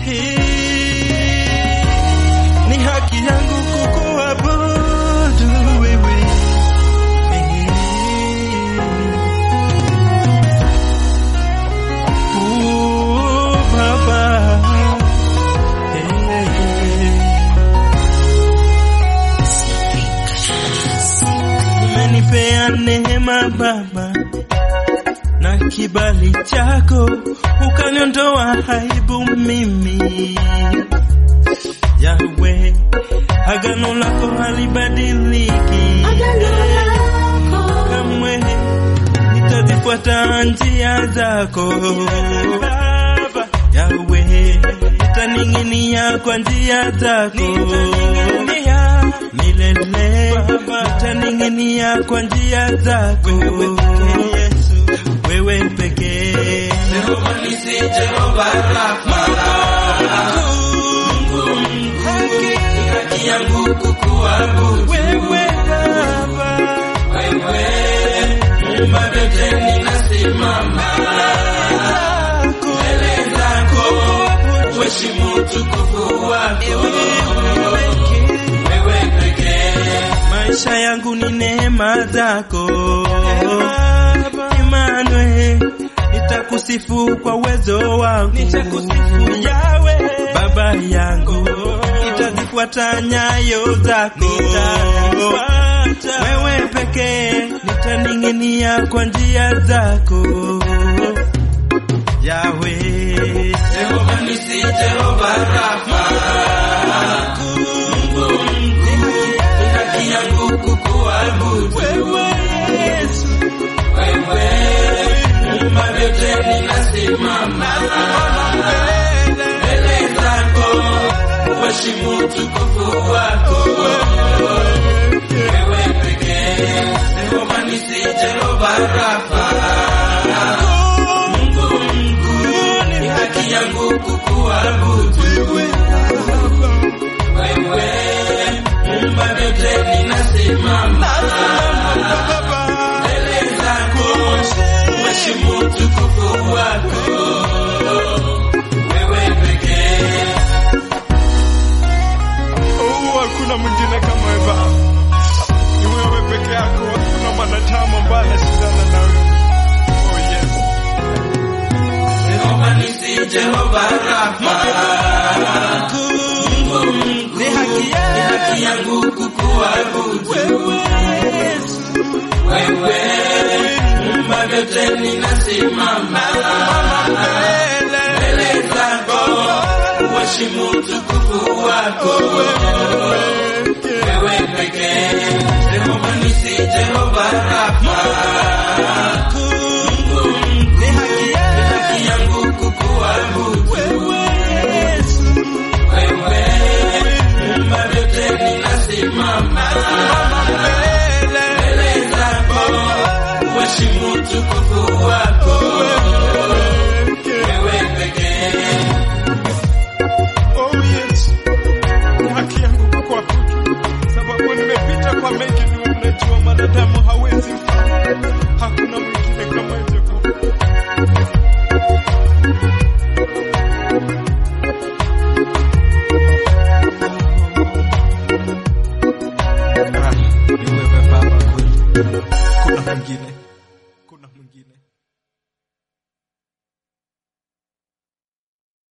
Hii ni haki yangu kukuabudu wewe. Oh, Baba. Umenipea neema Baba na kibali chako, ukaniondoa aibu mimi. Yahweh, agano lako halibadiliki kamwe, nitazifuata njia zako Baba. Yahweh, nitaning'inia kwa njia zako milele, nitaning'inia kwa njia zako wewe pekee. Jehova nisi, Jehova Rafa, Mungu mkuu, ni haki yangu kukuabudu wewe Baba, wewe, muumba vyote, ninasimama mbele zako, uheshimu utukufu wako wewe pekee. maisha yangu ni neema zako Emmanuel, nitakusifu kwa uwezo wangu, nitakusifu Yawe baba yangu, nitazifuata nyayo zako, wewe pekee, nitaning'inia kwa njia zako Yawe Jehova nisi, Jehova Rafa, Mungu mkuu, ni haki yangu kukuabudu wewe Yesu wewe, muumba vyote, ninasimama mbele zako, uheshimu utukufu wako wewe pekee. Jehova nisi, Jehova Rafa, Mungu mkuu, ni haki yangu kukuabudu wewe, muumba vyote, ninasimama mbele zako, uheshimu utukufu wako wewe pekee. Oh, hakuna mwingine kama wewe Baba. Ni wewe peke yako, hakuna mwanadamu ambaye anashindana na wewe. Oh yes. Jehova nisi, Jehova Rafa, Mungu mkuu, ni haki ni yangu haki yangu kukuabudu wewe Yesu wewe, muumba vyote, ninasimama mbele zako, uheshimu utukufu wako